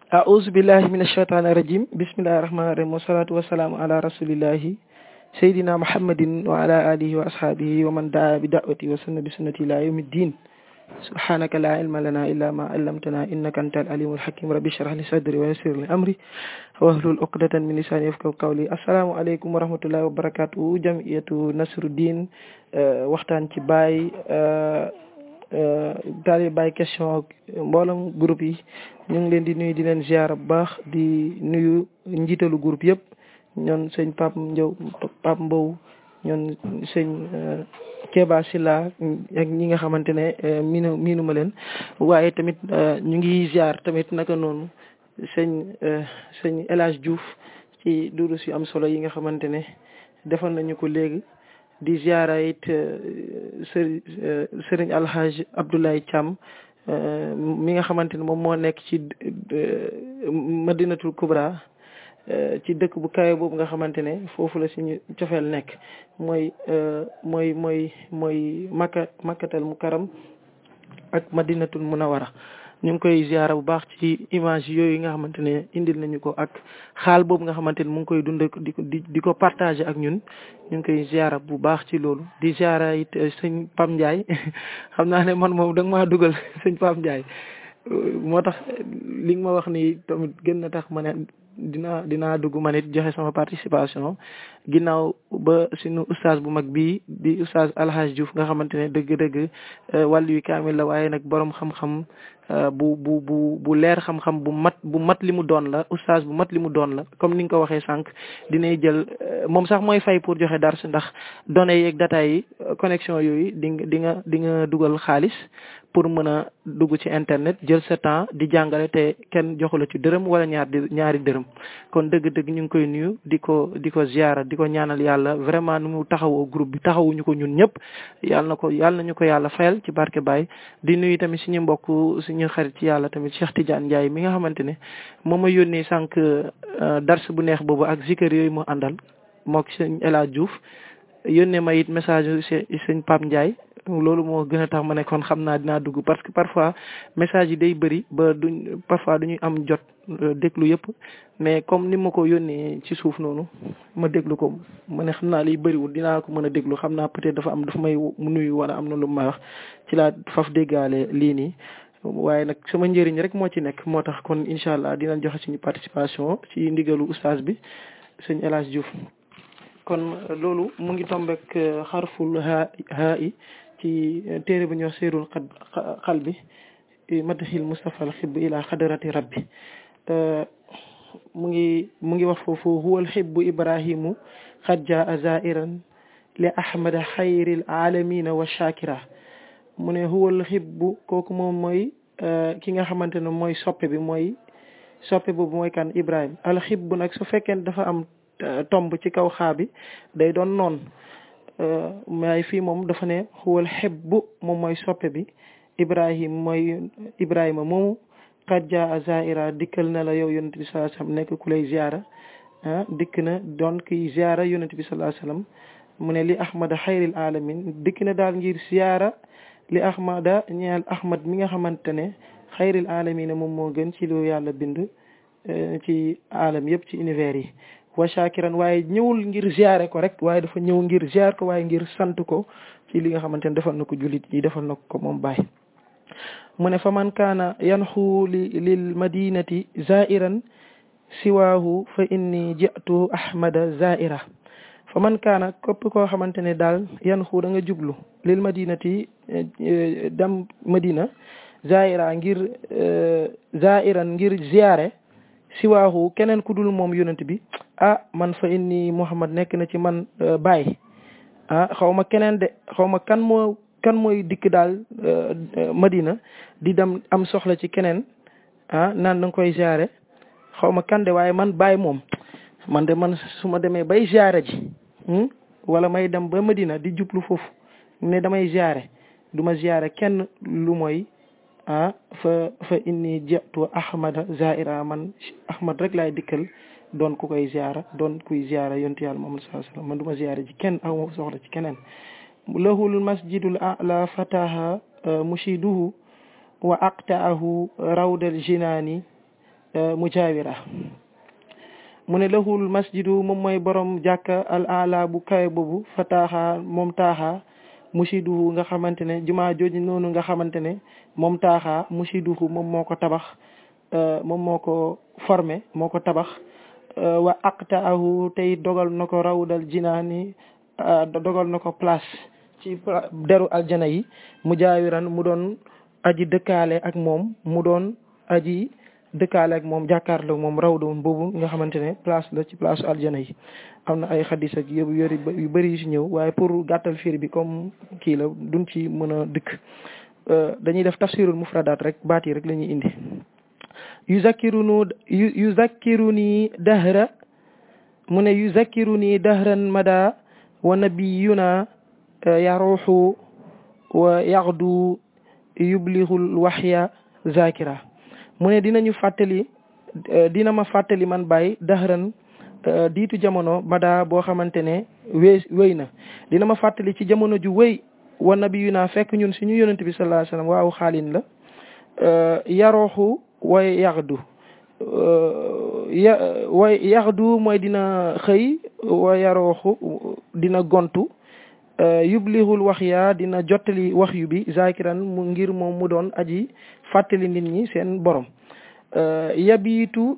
أعوذ بالله من الشيطان الرجيم بسم الله الرحمن الرحيم والصلاة والسلام على رسول الله سيدنا محمد وعلى آله وأصحابه ومن دعا بدعوته وسن بسنته إلى يوم الدين سبحانك لا علم لنا إلا ما علمتنا إنك أنت العليم الحكيم ربي اشرح لي صدري ويسر لي أمري واحلل عقدة من لساني يفقهوا قولي السلام عليكم ورحمة الله وبركاته جمعية نصر الدين waxtaan ci Baye daal Baye question mboolem groupe yi ñu ngi leen di nuyu di leen ziar bu baax di nuyu njiitalu groupe yëpp ñoon sëñ Pape Ndiaw Pape Mbow ñoon sëñ Keba Silla ak ñi nga xamante ne miinu miinu ma leen waaye tamit ñu ngi ziar tamit naka noonu sëñ sëñ El Hadj Diouf ci durus yu am solo yi nga xamante ne defal nañu ko léegi di ziara it sëriñ sëriñ Alhaj Abdoulaye Thiam mi nga xamante ne moom moo nekk ci Madinatul Kubra ci dëkk bu kawe boobu nga xamante ne foofu la suñu cofeel nekk mooy mooy mooy mooy makka makkatal mukaram ak Madinatul Munawara ñu ngi koy ziara bu baax ci image yooyu nga xamante ne indil nañu ko ak xaal boobu nga xamante ne mu ngi koy dund di ko di ko partager ak ñun ñu ngi koy ziara bu baax ci loolu di ziara it sëñ Pam Ndiaye xam naa ne man moom da nga maa dugal sëñ Pam Ndiaye moo tax li nga ma wax ni tamit gën na tax ma ne dinaa dinaa dugg ma nit joxe sama participation ginnaaw ba suñu ustaas bu mag bii di ustaas Alhaj Diouf nga xamante ne dëgg-dëgg wàllu yu kaamil la waaye nag borom xam-xam bu bu bu bu leer xam-xam bu mat bu mat li mu doon la ustaas bu mat li mu doon la comme ni nga ko waxee sànq dinay jël moom sax mooy fay pour joxe dars ndax données yeeg data yi connexion yooyu di nga di nga di nga dugal xaalis pour mën a dugg ci internet jël sa temps di jàngale te kenn joxu la ci dërëm wala ñaar di ñaari dërëm kon dëgg-dëgg ñu ngi koy nuyu di ko di ko ziara di ko ñaanal yàlla vraiment nu mu taxawoo groupe bi taxawuñu ko ñun ñëpp yàlla na ko yàlla nañu ko yàlla fayal ci barke Baye di nuyu tamit suñu mbokk suñu xarit ci yàlla tamit Cheikh Tidiane Ndiaye mi nga xamante ne moom ma yónnee sànq dars bu neex boobu ak zikër yooyu mu àndal mook sëñ El Hadj Diouf yónnee ma it message sëñ Pape Ndiaye loolu moo gën a tax ma ne kon xam naa dinaa dugg parce que parfois message yi day bëri ba duñ parfois duñuy am jot déglu yëpp mais comme ni ma ko yónnee ci suuf noonu ma déglu ko ma ne xam naa liy bëriwul dinaa ko mën a déglu xam naa peut-être dafa am dafa may nuyu wala am na lu may wax ci laa faf déggaale lii nii waaye nag sama njëriñ rek moo ci nekk moo tax kon incha allah dinañ joxe suñu participation ci ndigalu oustaz bi sëñ El Hadj Diouf kon loolu mu ngi tombek xarful haa haa i ci téere bu ñuy wax seerul xal bi madaxil Mustafa al xib ila xadarati rabbi mu ngi mu ngi wax foofu huwa al xibbu ibrahimu xad jaa zairan li ahmada xayril alamina wa shakira mu ne huwa al xibbu kooku moom mooy ki nga xamante ne mooy soppe bi mooy soppe boobu mooy kan ibrahim al xibbu nag su fekkee dafa am tomb ci kaw xaa bi day doon noon waaye fii moom dafa ne xuwal xebbu moom mooy soppe bi ibrahim mooy ibrahima moomu qad jaa zaira dikkal na la yow yonent bi sallallahu alayhi wasallam nekk ku lay ziara ah dikk na doon kiy ziara yonent bi sallallahu alayhi wasallam mu ne li ahmada xayril alamin dikk na daal ngir ziara li ahmada ñeel ahmad mi nga xamante ne xayril alamin moom moo gën ci lu yàlla bind ci alam yëpp ci univers yi wa shakiran waaye ñëwul ngir ziare ko rek waaye dafa ñëw ngir ziar ko waaye ngir sant ko ci li nga xamante ne defal na ko jullit yi defal na ko moom baay mu ne fa man kaana yanxu li lil madinati zairan siwaahu fa inni ji'tu ahmada zaira fa man kaana képp koo xamante ne daal yanxu da nga jublu lil madinati dem madina zaira ngir zairan ngir ziare siwaahu keneen ku dul moom yonent bi ah man fa inni Muhammad nekk na ci man baay ah xaw ma keneen de xaw ma kan moo kan mooy dikk daal Madina di dem am soxla ci keneen ah naan da nga koy ziare xaw ma kan de waaye man baay moom man de man su ma demee bay ziare ji wala may dem ba Madina di jublu foofu ne damay ziare du ma ziare kenn lu mooy ah fa fa inni jatu ahmada zaira man ahmad rek laay dikkal doon ku koy ziara doon kuy ziara yontu yàlla Muhammad sallallahu alayhi wasallam man du ma ziara ci kenn aw ma soxla ci keneen lahul masjidul a'la fataha mushiduhu wa aqta'ahu rawdal jinaani mujaawira mu ne lahul masjidu moom mooy borom jàkka al ala bu kawe boobu fa taaxaa moom taaxaa musiduhu nga xamante ne jumaa jooju noonu nga xamante ne moom taaxaa musiduhu moom moo ko tabax moom moo ko formé moo ko tabax wa aqtaahu tey dogal na ko rawdal jinaani dogal na ko place ci deru aljana yi mu jaawiran mu doon aji dëkkaale ak moom mu doon aji dëkkaale ak moom jàkkaarloo moom rawdoon boobu nga xamante ne place la ci place aljana yi am na ay xadis ak yëpp yu bëri yu si ñëw waaye pour gàttal fiir bi comme kii la duñ ci mën a dëkk dañuy def tafsirul mufradaat rek baat yi rek la ñuy indi yuzakkirunu yuzakkiruni dahra mu ne yuzakkiruni dahran mada wa nabiyuna yaruxu wa yaxdu yublixul waxya zakira mu ne dinañu fàttali dina ma fàttali man bàyyi dahran diitu jamono mada boo xamante ne wéy wéy na dina ma fàttali ci jamono ju wéy wa nabiyuna fekk ñun suñu yonent bi sallallahu alayhi wasallam waaw xaalin la yarooxu way yaxdu ya way yaxdu mooy dina xëy wa yarooxu dina gontu yublixul wax yaa dina jottali wax yu bi zakiran mu ngir moom mu doon aji fàttali nit ñi seen borom yabiitu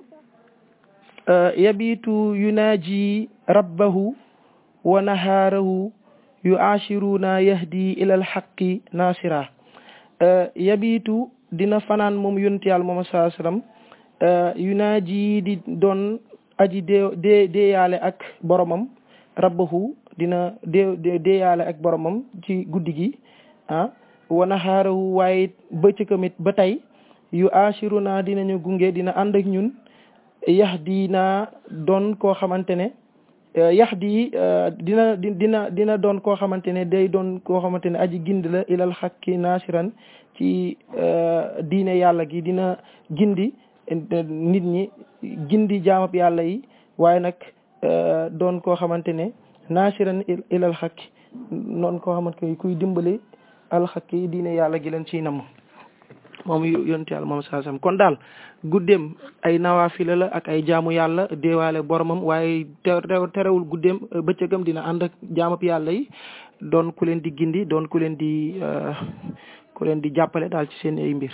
yabiitu yunaaji rabbahu wa nahaarahu yu ashiruna yahdi ilal xaqi nasira yabiitu dina fanaan moom yonent yàlla moom saa sallam yunaaji di doon aji dee dee deeyaale ak boromam rabbahu dina dee deeyaale ak boromam ci guddi gi ah wa nahaarahu waaye bëccëgamit ba tey yu ashiruna dinañu gunge dina ànd ak ñun yahdi naa doon koo xamante ne yahdi dina dina dina doon koo xamante ne day doon koo xamante ne aji gind la ilal xakki nasiran ci diine yàlla gi dina gindi nit ñi gindi jaamab yàlla yi waaye nag doon koo xamante ne nasiran ilal xakki noonu koo xamante ne kuy dimbali al xakki diine yàlla gi leen ciy namm moom yonent yàlla moom saa sam kon daal guddeem ay nawaafila la ak ay jaamu yàlla deewaale boromam waaye terewul guddeem bëccëgam dina ànd ak jaamab yàlla yi doon ku leen di gindi doon ku leen di ku leen di jàppale daal ci seen ay mbir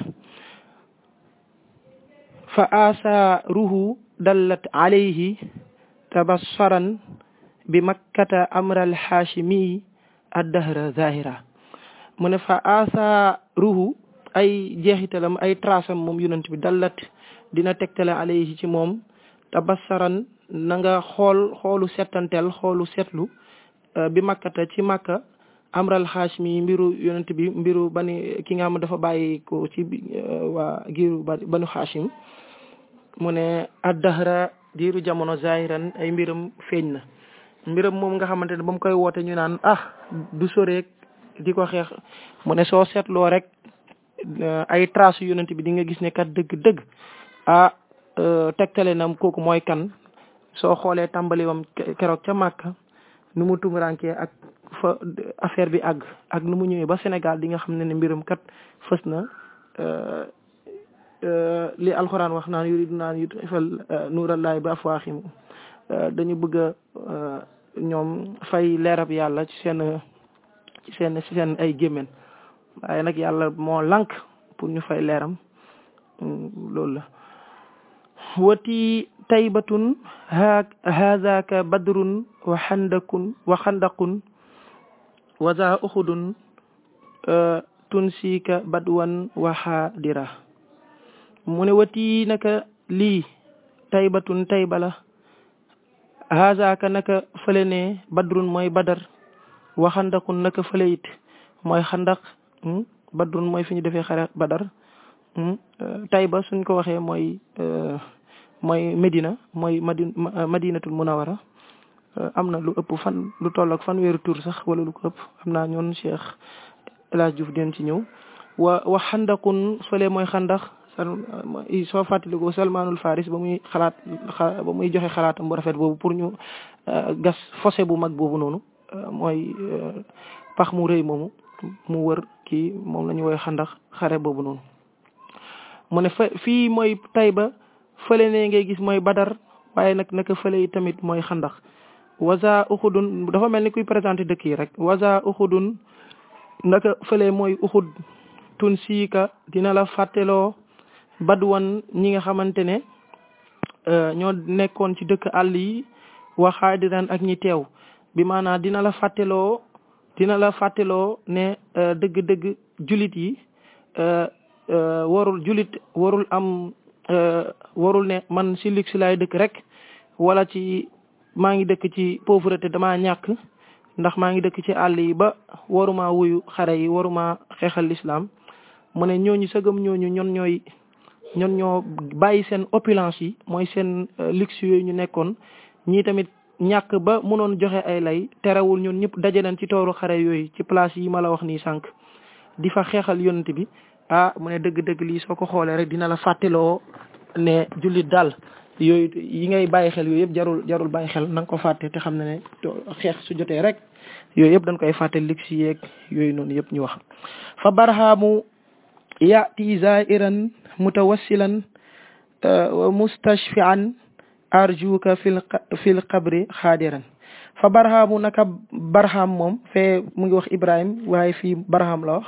fa asaaruhu dallat alayhi tabassaran bi makkata amral haashimi addahra zahira mu ne fa asaaruhu ay jeexitalam ay trasam moom yonent bi dallat dina tegtale alayhi ci moom tabassaran na nga xool xoolu settantel xoolu setlu bi makkata ci makka amral xaashmi mbiru yonent bi mbiru bani ki nga xam dafa bàyyi ko ci waa giiru banu xaashim mu ne addahra diiru jamono zahiran ay mbiram feeñ na mbiram moom nga xamante ne ba mu koy woote ñu naan ah du soreek di ko xeex mu ne soo seetloo rek ay trace yonent bi di nga gis ne kat dëgg-dëgg ah tegtale na kooku mooy kan soo xoolee tàmbali wam keroog ca Màkka nu mu tumurankee ak fa affaire bi àgg ak nu mu ñëwee ba Sénégal di nga xam ne ne mbiram kat fës na li alxuraan wax naan yuridu naan yutfal nuurallahi bi afwaahim dañu bëgg a ñoom fay leerab yàlla ci seen ci seen ci seen ay gémmen waaye nag yàlla moo lank pour ñu fay leeram loolu la wati taybatun haazaka badrun wa xandakun wa xandaqun wa za uxudun tunsika badwan wa xaadira mu ne wati naka lii taybatun taybala haazaka naka fële ne badrun mooy badar wa xandaqun naka fële it mooy xandaq badrun mooy fi ñu defee xare badar tayba suñ ko waxee mooy mooy Medina mooy madi madinatul munawara am na lu ëpp fan lu toll ak fan weeru tur sax wala lu ko ëpp am naa ñoon Cheikh El Hadj Diouf den ci ñëw wa wa xandaqun fële mooy xandax soo fàttalikoo Salmanul Faris ba muy xalaat ba muy joxe xalaatam bu rafet boobu pour ñu gas fossé bu mag boobu noonu mooy pax mu rëy moomu mu wër kii moom la ñu woy xandax xare boobu noonu mu ne fa fii mooy Tayba fële ne ngay gis mooy badar waaye nag naka fële yi tamit mooy xandax waza uxudun dafa mel ni kuy présenté dëkk yi rek waza uxudun naka fële mooy uxud tun siika dina la fàtteloo badwan ñi nga xamante ne ñoo nekkoon ci dëkk àll yi waxaadiran ak ñi teew bi maanaam dina la fàtteloo dina la fàtteloo ne dëgg-dëgg julit yi warul julit warul am warul ne man si luxe laay dëkk rek wala ci maa ngi dëkk ci pauvreté damaa ñàkk ndax maa ngi dëkk ci àll yi ba waruma wuyu xare yi waruma xeexal l'islam mu ne ñooñu sëgëm ñooñu ñon ñooy ñon ñoo bàyyi seen opulence yi mooy seen luxe yooyu ñu nekkoon ñii tamit ñàkk ba mënoon joxe ay lay terewul ñun ñëpp daje nañ ci tooru xare yooyu ci place yi ma la wax nii sànq di fa xeexal yonent bi ah mu ne dëgg-dëgg lii soo ko xoolee rek dina la fàtteloo ne jullit daal yooyu yi ngay bàyyi xel yooyu yëpp jarul jarul bàyyi xel na nga ko fàtte te xam ne ne xeex su jotee rek yooyu yëpp dañ koy fàtte lig si yeeg yooyu noonu yëpp ñu wax fa barhaamu yaati zairan mutawassilan wa mustashfian arjuka fil fil qabri xaadiran fa barhaamu naka barham moom fee mu ngi wax ibrahim waaye fii barham la wax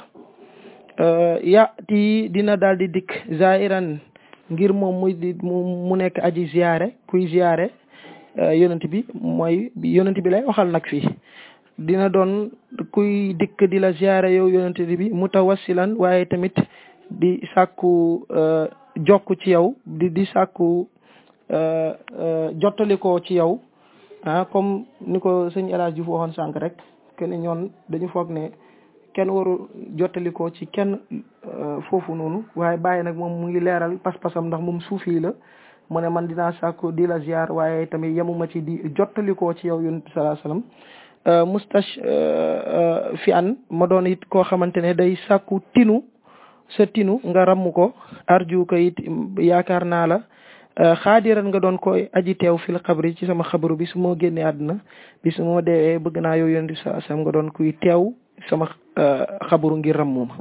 yaati dina daal di dikk zairan ngir moom muy di mu nekk aji ziyaare kuy ziyaare yonent bi mooy yonent bi lay waxal nag fii dina doon kuy dikk di la ziyaare yow yonent bi mutawassilan waaye tamit di sàkku jokk ci yow di di sàkku jottalikoo ci yow ah comme ni ko sëñ El Hadj Diouf waxoon sànq rek que ne ñoon dañu foog ne kenn waru jottalikoo ci kenn foofu noonu waaye bàyyi nag moom mu ngi leeral pas-pasam ndax moom suufi la mu ne man dinaa sàkku di la ziar waaye tamit yemuma ci di jottalikoo ci yow yonent salaa salaam mustash fi an ma doon it koo xamante ne day sàkku tinu sa tinu nga ramm ko arju ko it yaakaar naa la xaadiran nga doon koy aji teew fil xabri ci sama xabru bi su ma génnee àdduna bi su ma deewee bëgg naa yow yonent salaa salaam nga doon kuy teew sama xabru ngir rammuma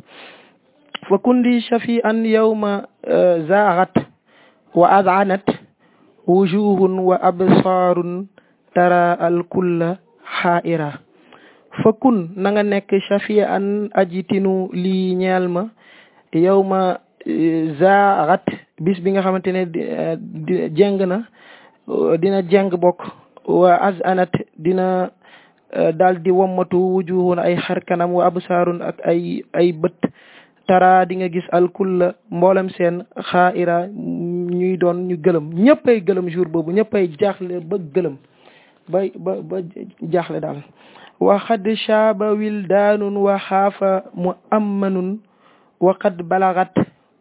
fa kundi shafi an yawma zaagat wa adanat wujuhun wa absaarun tara al kulla xaaira fa kun na nga nekk shafi an aji tinu lii ñeel ma yawma zaagat bis bi nga xamante ne jeng na dina jeng bokk wa azanat dina daal di wommatu wujuhun ay xar kanam wa absaarun ak ay ay bët tara di nga gis alkulla mboolem seen xaaira ñuy doon ñu gëlëm ñëppay gëlëm jour boobu ñëppay jaaxle ba gëlëm ba ba ba jaaxle daal wa xad shaaba wildaanun wa xaafa mu ammanun wa qad balagat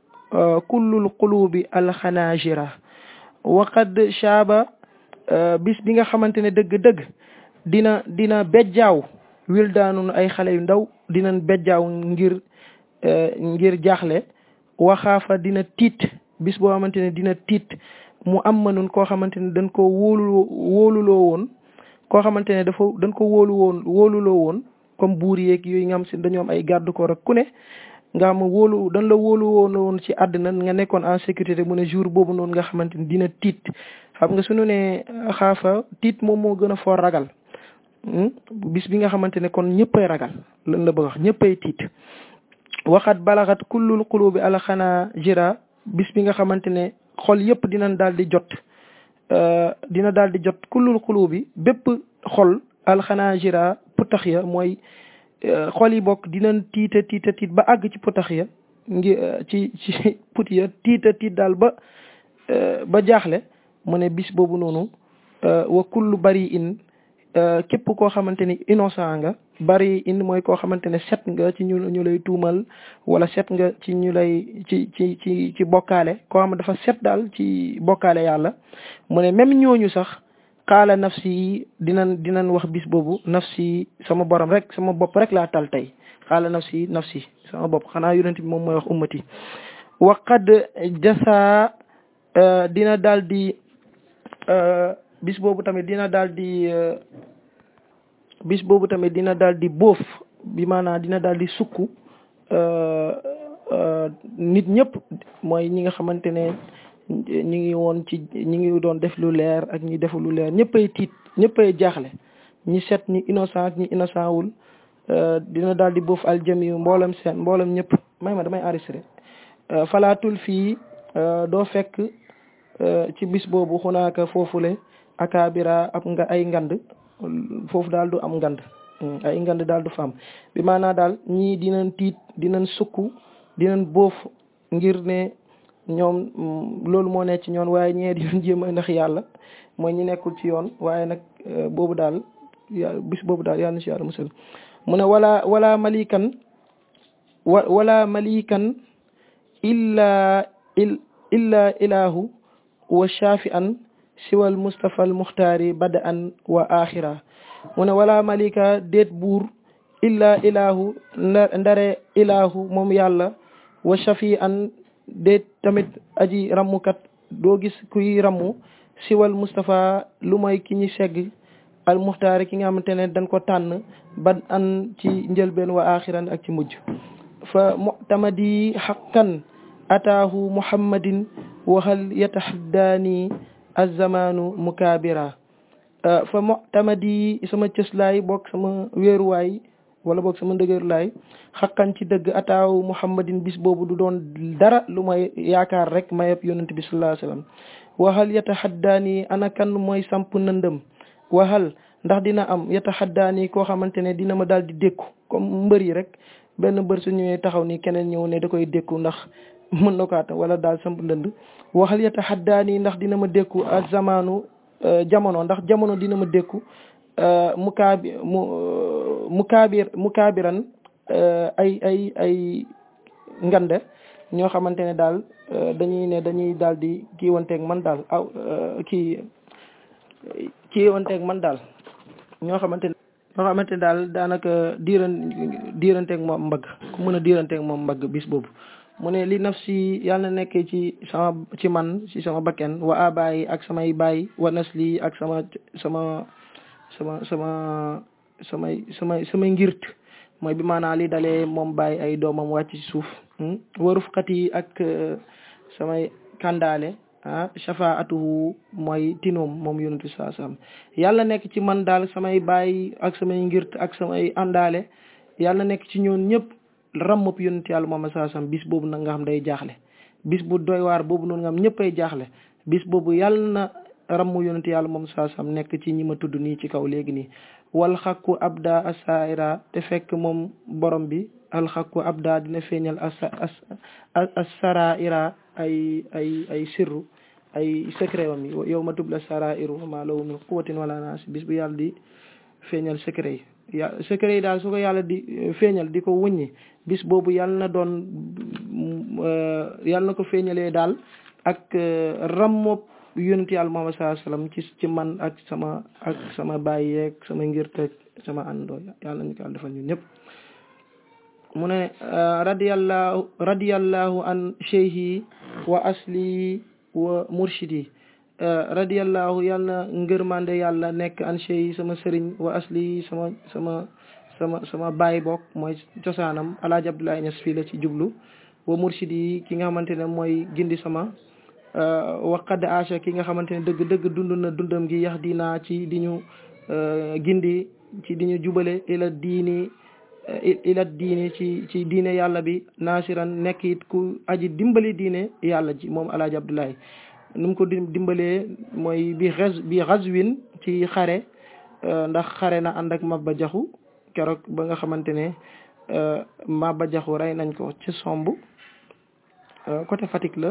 kullul qulubi alxanaajira wa qad shaaba bis bi nga xamante ne dëgg-dëgg dina dina bejjaaw wildaanun ay xale yu ndaw dinañ bejjaaw ngir ngir jaaxle waxaafa dina tiit bis boo xamante ne dina tiit mu am mënun koo xamante ne dañ ko wóolu wóoluloo woon koo xamante ne dafa dañ ko wóolu woon wóoluloo woon comme buur yeeg yooyu nga xam si dañoo am ay garde corps ak ku ne nga xam wóolu dañ la wóolu woon woon ci àddina nga nekkoon en sécurité mu ne jour boobu noonu nga xamante ne dina tiit xam nga suñu ne xaafa tiit moom moo gën a foor ragal bis bi nga xamante ne kon ñëppay ragal lan la bëgg wax ñëppay tiit waxat balaxat kullul qulubi alxanaa jira bis bi nga xamante ne xol yëpp dinañ daal di jot dina daal di jot kullul qulubi bépp xol alxanaa jira putax ya mooy xol yi bokk dinañ tiita tiita tiit ba àgg ci putax ya ngi ci ci put ya tiita tiit daal ba ba jaaxle mu ne bis boobu noonu wa kullu bari in képp koo xamante ni innocent nga bari in mooy koo xamante ne set nga ci ñu ñu lay tuumal wala set nga ci ñu lay ci ci ci ci bokkaale koo xam dafa set daal ci bokkaale yàlla mu ne même ñooñu sax xaala nafsi yi dinañ dinañ wax bis boobu nafsi sama borom rek sama bopp rek laa tal tey xaala nafsi nafsi sama bopp xanaa yonent bi moom mooy wax ummati waqad jasa dina daal di bis boobu tamit dina daal di bis boobu tamit dina daal di boof bi maanaam dina daal di sukk nit ñëpp mooy ñi nga xamante ne ñi ngi woon ci ñi ngi doon def lu leer ak ñi defu lu leer ñëppay tiit ñëppay jaaxle ñi set ñi innocent ñi innocent wul dina daal di boof aljami mboolem seen mboolem ñëpp may ma damay enregistré falaatul fii doo fekk ci bis boobu xunaaka foofule akabira ab nga ay ngand foofu daal du am ngand ay ngand daal du fa am bi maanaa daal ñii dinañ tiit dinañ sukk dinañ boof ngir ne ñoom loolu moo nekk ci ñoon waaye ñee di jéem a ndax yàlla mooy ñi nekkul ci yoon waaye nag boobu daal bis boobu daal yàlla na si yàlla musal mu ne wala wala malikan wa wala malikan illa illa ilahu wa shafi an siwal mustafa al muxtaari bada an wa axira mu ne wala malika déet buur illa ilahu ndare ilahu moom yàlla wa shafi an déet tamit aji rammukat doo gis kuy rammu siwal mustafa lu mooy ki ñi segg al muxtaari ki nga xamante ne dañ ko tànn bad an ci njëlbeen wa axiran ak ci mujj fa mutamadi xaqan ataahu muhammadin waxal yataxaddaani azamanu mukaabira fa mutamadi sama cëslaay bokk sama wéeruwaay wala boog sama ndëgërlaay xaqan ci dëgg ataahu muhammadin bis boobu du doon dara lu may yaakaar rek mayeb yonent bi sallallahu alayhi wasallam waxal yataxaddaani ana kan mooy samp nëndëm waxal ndax dina am yataxaddaani koo xamante ne dina ma daal di dékku comme mbër yi rek benn mbër su ñëwee taxaw ni keneen ñëw ne da koy dékku ndax mën na ko atam wala daal samp ndënd waxal yataxaddaani ndax dina ma dékku ak zamanu jamono ndax jamono dina ma dékku mu kaabi mu mu kaabir mu kaabiran ay ay ay ngande ñoo xamante ne daal dañuy ne dañuy daal di kiiwanteeg man daal aw kii kiiwanteeg man daal ñoo xamante ne ñoo xamante ne daal daanaka diiran diiranteeg moom mbagg ku mën a diiranteeg moom mbagg bis boobu mu ne li naf si yàlla na nekkee ci sama ci man ci sama bakken wa abayi ak samay baay wa nasli ak sama sama sama sama samay samay samay ngirt mooy bi maanaam li dalee moom bàyyi ay doomam wàcc ci suuf waruf xat yi ak samay kàndaale ah shafaatuhu mooy tinoom moom yonent bi saa salaam yàlla nekk ci man daal samay bàyyi ak samay ngirt ak samay àndaale yàlla nekk ci ñoon ñëpp rammub yonent yàlla moom saa salaam bis boobu nag nga xam day jaaxle bis bu doy waar boobu noonu nga xam ñëppay jaaxle bis boobu yàlla na rammu yonent yàlla moom saa salaam nekk ci ñi ma tudd nii ci kaw léegi nii wal xakku abda asaira te fekk moom borom bi alxakku abda dina feeñal asa asaraira ay ay ay sirru ay secret wam yi yow ma tubla sarairu ma law min quwatin wala naas bis bu yàlla di feeñal secret yi ya secret yi daal su ko yàlla di feeñal di ko wuññi bis boobu yàlla na doon yàlla na ko feeñalee daal ak rammob yonent yàlla Muhammad sallallahu alayhi wasallam ci ci man ak sama ak sama bàyyi yeeg sama ngir teg sama àndoo yàlla nañu ko yàlla defal ñun ñëpp mu ne radiyallahu radiyallahu an cheikhi wa asli wa murshidi radiyallahu yàlla na ngërmande yàlla nekk an cheikhi sama sëriñ wa asli sama sama sama sama baay bokk mooy cosaanam alaaji Abdoulaye Niass fii la ci jublu wa murshidi ki nga xamante ne mooy gindi sama waqad acha ki nga xamante ne dëgg dëgg dund na dundam gi yax dinaa ci di ñu gindi ci di ñu jubale ila diini ila diini ci ci diine yàlla bi nasiran nekk it ku aji dimbali diine yàlla ji moom alaaji Abdoulaye nu mu ko dimbalee mooy bi xas bi xaswin ci xare ndax xare na ànd ak Maba Jaxu keroog ba nga xamante ne Maba Jaxu rey nañ ko ci somb côté Fatick la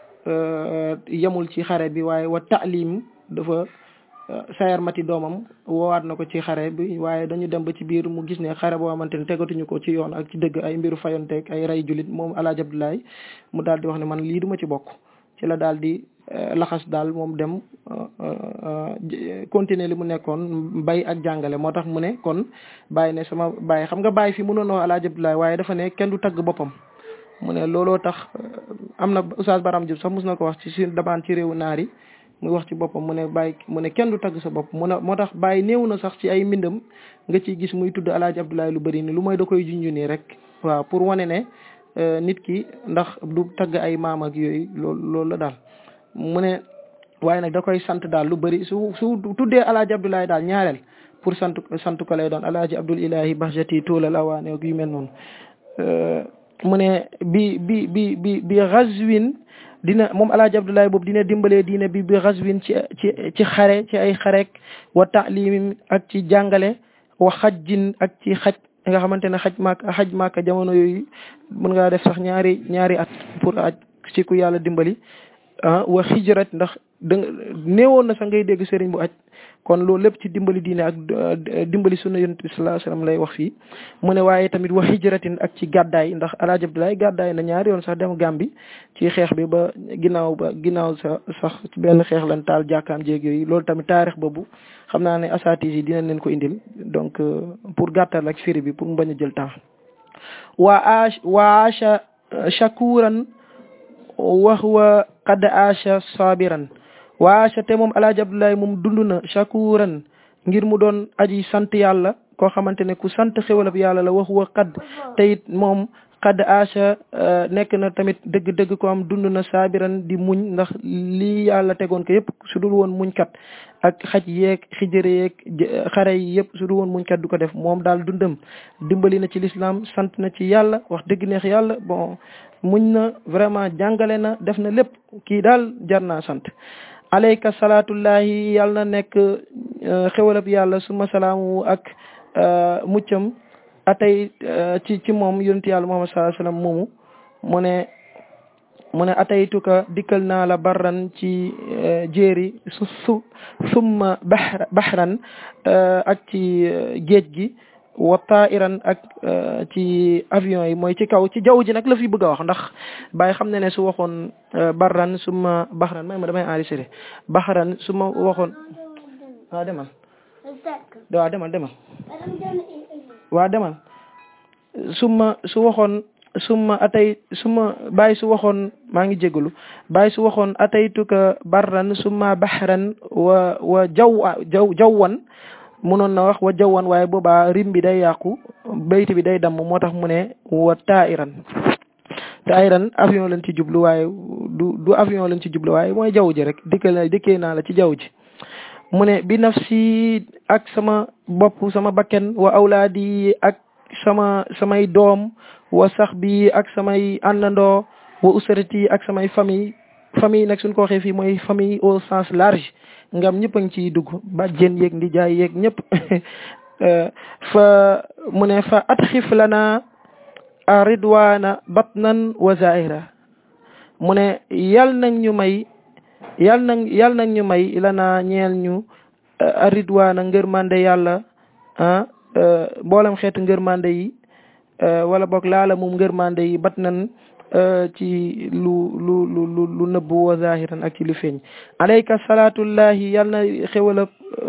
yemul ci xare bi waaye wa taalim dafa sayar mati doomam woowaat na ko ci xare bi waaye dañu dem ba ci biir mu gis ne xare boo xamante ne tegatuñu ko ci yoon ak ci dëgg ay mbiru fayonteeg ay rey julit moom Alaaji Abdoulaye mu daal di wax ne man lii duma ci bokk ci la daal di laxas daal moom dem continuer li mu nekkoon bay ak jàngale moo tax mu ne kon bàyyi ne sama bàyyi xam nga bàyyi fi mënoon wax Alaaji Abdoulaye waaye dafa ne kenn du tagg boppam mu ne looloo tax am na Oustaz Baram Diop sax mus na ko wax ci si dabaan ci réewu naar yi muy wax ci boppam mu ne bàyyi mu ne kenn du tagg sa bopp mu ne moo tax bàyyi néew na sax ci ay mbindam nga ciy gis muy tudd Alaaji Abdoulaye lu bëri ni lu mooy da koy junju nii rek waaw pour wane ne nit ki ndax du tagg ay maam ak yooyu loolu loolu la daal mu ne waaye nag da koy sant daal lu bëri su su tuddee alaaji abdoulaye daal ñaareel pour sant sant ko lay doon alaaji abdul ilahi bahjati tuulal awaane yu mel noonu mu ne bi bi bi bi bi ghazwin dina moom alaaji abdoulaye boobu dina dimbalee diine bi bi ghazwin ci ci ci xare ci ay xarek wa taalim ak ci jàngale wa xajjin ak ci xaj nga xamante ne xaj maak xaj maaka jamono yooyu mën ngaa def sax ñaari ñaari at pour aj ci ku yàlla dimbali ah wa xijrat ndax da néewoon na sax ngay dégg sëriñ bu aj kon loolu lépp ci dimbali diine ak dimbali sunna yonent bi sallallahu alayhi wasallam lay wax fii mu ne waaye tamit wa hijratin ak ci gàddaay ndax alaaji Abdoulaye gàddaay na ñaari yoon sax dem Gàmbi ci xeex bi ba ginnaaw ba ginnaaw sa sax ci benn xeex lan taal jàkkaam jéeg yooyu loolu tamit taarix boobu xam naa ne asatis yi dinañ leen ko indil donc pour gàttal ak firi bi pour mu bañ a jël temps wa ash wa asha shakuran wa huwa qad asha sabiran waasa te moom alaaji abdoulaye moom dund na shakuran ngir mu doon aji sant yàlla koo xamante ne ku sant xewalab yàlla la wax wa xad te it moom xad aasa nekk na tamit dëgg-dëgg ko am dund na saabiran di muñ ndax lii yàlla tegoon ko yëpp su dul woon muñkat ak xaj yeeg xijëre yeeg xare yi yëpp su dul woon muñkat du ko def moom daal dundam dimbali na ci l'islam sant na ci yàlla wax dëgg neex yàlla bon muñ na vraiment jàngale na def na lépp kii daal jar naa sant alayka salaatullahi yàlla na nekk xewalab yàlla suma salaamu ak muccam atay ci ci moom yonent yàlla muhammad sallallahu alayhi wasallam moomu mu ne mu ne ataytuka dikkal naa la barran ci jéeri su su summa bahr bahran ak ci géej gi wa tairan ak ci avion yi mooy ci kaw ci jaww ji nag la fi bëgg a wax ndax bàyyi xam ne ne su waxoon barran suma baxran may ma damay enregistré baxran su ma waxoon waaw demal waaw demal demal waaw demal suma su waxoon suma atay suma bàyyi su waxoon maa ngi jégalu bàyyi su waxoon ataytuka barran suma baxran wa wa jaw jaw jawwan munoon na wax wa jawwan waaye boobaa rim bi day yàqu bayti bi day damm moo tax mu ne wa tairan tairan avion lañ ci jublu waaye du du avion lañ ci jublu waaye mooy jaww ji rek dikkal na dikkee naa la ci jaww ji mu ne bi nafsi ak sama bopp sama bakken wa awlaadi ak sama samay doom wa sax bi ak samay àndandoo wa usrati ak samay famille famille nag suñ ko waxee fii mooy famille au sens large ngam ñëpp a ngi ciy dugg bàjjen yeeg ndi jaay yeeg ñëpp fa mu ne fa atxif lana a ridwana batnan wa zaira mu ne yal nag ñu may yal nag yal nag ñu may lana ñeel ñu a ridwana ngërmande yàlla ah mboolem xeetu ngërmande yi wala boog laala moom ngërmande yi batnan ci lu lu lu lu lu nëbbu wa zahiran ak ci lu feeñ alayka salaatullahi yal na xewalab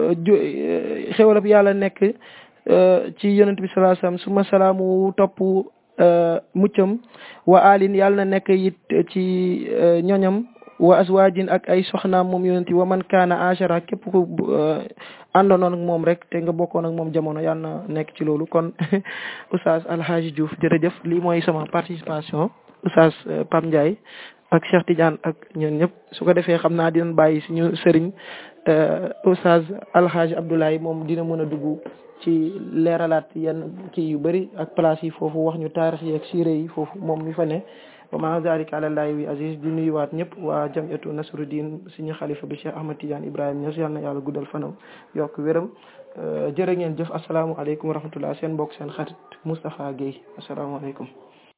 xewalab yàlla nekk ci yonent bi sallallahu alayhi wasallam suma salaamu topp muccam wa alin yal na nekk it ci ñoñam wa azwajin ak ay soxnaam moom yonent wa man kaana ashara képp ku àndoon ak moom rek te nga bokkoon ak moom jamono yal na nekk ci loolu kon oustaz Alhaji Diouf jërëjëf lii mooy sama participation oustaz Pam Ndiaye ak Cheikh Tidiane ak ñun ñëpp su ko defee xam naa dinañ bàyyi suñu sëriñ oustaz Alhaji Abdoulaye moom dina mën a dugg ci leeralaat yenn kii yu bëri ak place yi foofu wax ñu taarix yi ak siire yi foofu moom mi fa ne wa ma zalika ala llahi wi aziz di nuyuwaat ñëpp waa jamiyatu nasruddin suñu xalifa bi Cheikh Ahmad Tidiane Ibrahima Niass yal na yàlla guddal fanam yokk wéram jërë ngeen jëf asalaamaaleykum wa rahmatullah seen mbokk seen xarit Moustapha Guèye asalaamaaleykum